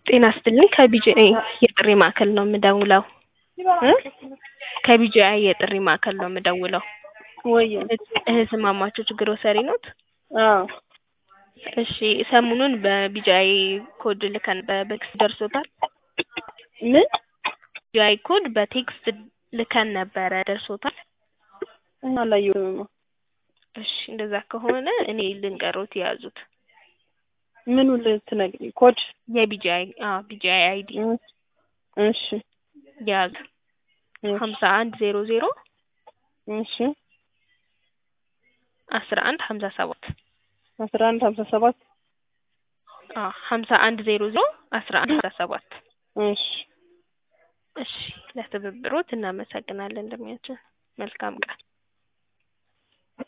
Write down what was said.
ጤና ይስጥልኝ ከቢጂአይ የጥሪ ማዕከል ነው የምደውለው። እ ከቢጂአይ የጥሪ ማዕከል ነው የምደውለው። ወይ እህትማማቾች ግሮሰሪ ኖት? አዎ እሺ ሰሞኑን በቢጂአይ ኮድ ልከን በቴክስት ደርሶታል? ምን ቢጂአይ ኮድ በቴክስት ልከን ነበረ ደርሶታል? አላየሁትም። እሺ እንደዛ ከሆነ እኔ ልንገሮት የያዙት ምኑ ልትነግሪኝ? ኮድ የቢጂአይ አዎ ቢጂአይ አይዲ እሺ የያዙ ሀምሳ አንድ ዜሮ ዜሮ እሺ አስራ አንድ ሀምሳ ሰባት አስራ አንድ ሀምሳ ሰባት አዎ ሀምሳ አንድ ዜሮ ዜሮ አስራ አንድ ሀምሳ ሰባት እሺ እሺ ለትብብሮት እናመሰግናለን እንደሚያችን መልካም ቀን